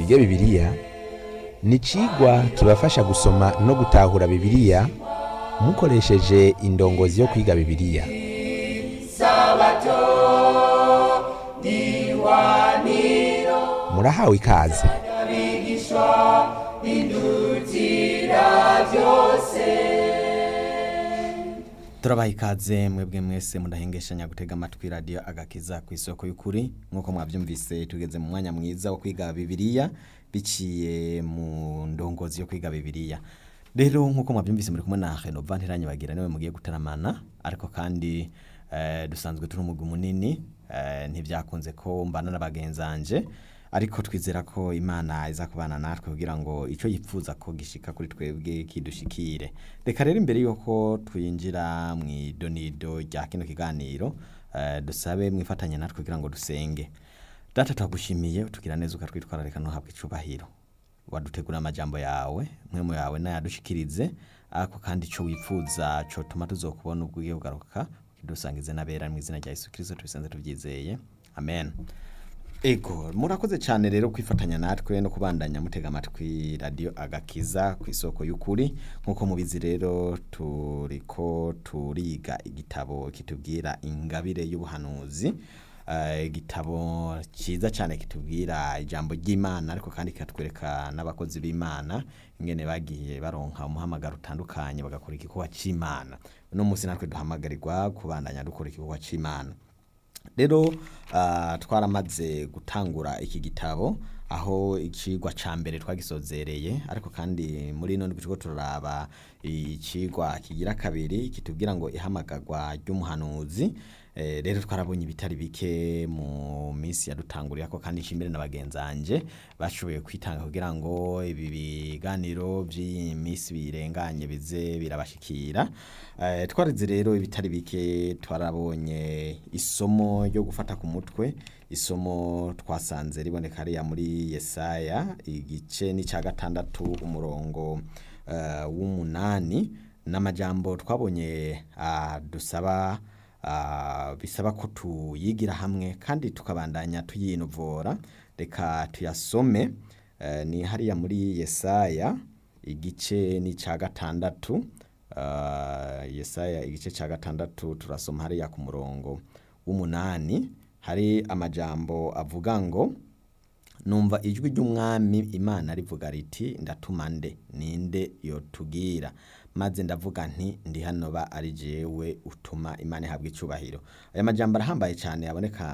twige bibiliya ni icigwa kibafasha gusoma no gutahura bibiliya mukoresheje indongozi yo kwiga bibiliya murahawe ikaze turabaha ikaze mwebwe mwese mudahengeshanya gutega amatwi radiyo agakiza ku isoko y'ukuri nk'uko mwabyumvise tugeze mu mwanya mwiza wo kwiga bibiliya biciye mu ndongozi yo kwiga bibiliya rero nk'uko mwabyumvise muri kumwe na renova ntiranyibagira niwe mugiye gutaramana ariko kandi eh, dusanzwe turi umugwi munini eh, ntibyakunze ko mbana na bagenzanje ariko twizera ko imana iza kubana natwe kugira ngo icyo yifuza ko gishika kuri twebwe kidushikire reka rero imbere y'uko twinjira mu idonido rya kino kiganiro eh, dusabe mwifatanye natwe kugira ngo dusenge data turagushimiye utugira neza ukatwitwararika ntuhabwe icubahiro wadutegura amajambo yawe mwemu yawe nayadushikirize ariko kandi icyo wifuza cotuma tuzokubona ubwo ugiye kugaruka ukidusangize n'abera mu izina rya yesu kirisito tubisenze tubyizeye amen ego murakoze cyane rero kwifatanya natwe no kubandanya mutega amatwi radiyo agakiza ku isoko y'ukuri nk'uko mubizi rero turiko turiga igitabo kitubwira ingabire y'ubuhanuzi Eh, igitabo cyiza cyane kitubwira ijambo ry'imana ariko kandi kikatwereka n'abakozi b'imana ingene bagiye baronka umuhamagaro utandukanye bagakora igikorwa cy'imana uno munsi natwe duhamagarirwa kubandanya dukora igikorwa cy'imana rero ah, twaramaze gutangura iki gitabo aho ikigwa ca mbere twagisozereye ariko kandi muri ino ndwi turiko turaraba ikigwa kigira kabiri kitubwira ngo ihamagarwa ry'umuhanuzi Eh, rero twarabonye ibitari bike mu minsi yadutanguriye ko kandi nshimire na bagenzanje bashoboye kwitanga kugira ngo ibi biganiro by'iyi minsi birenganye bize birabashikira eh, twarize rero ibitari bike twarabonye isomo ryo gufata ku mutwe isomo twasanze riboneka hariya muri Yesaya igice n'icya gatandatu umurongo eh, w'umunani n'amajambo twabonye ah, dusaba ah, bisaba ko tuyigira hamwe kandi tukabandanya tuyinovora reka tuyasome eh, ni hariya muri Yesaya igice n'icya gatandatu ah, Yesaya igice cya gatandatu turasoma hariya ku murongo w'umunani hari amajambo avuga ngo numva ijwi ry'umwami imana rivuga riti ndatuma nde ninde yotubwira maze ndavuga nti ndi hano ba ari jewe utuma imana ihabwa icubahiro aya majambo arahambaye cyane aboneka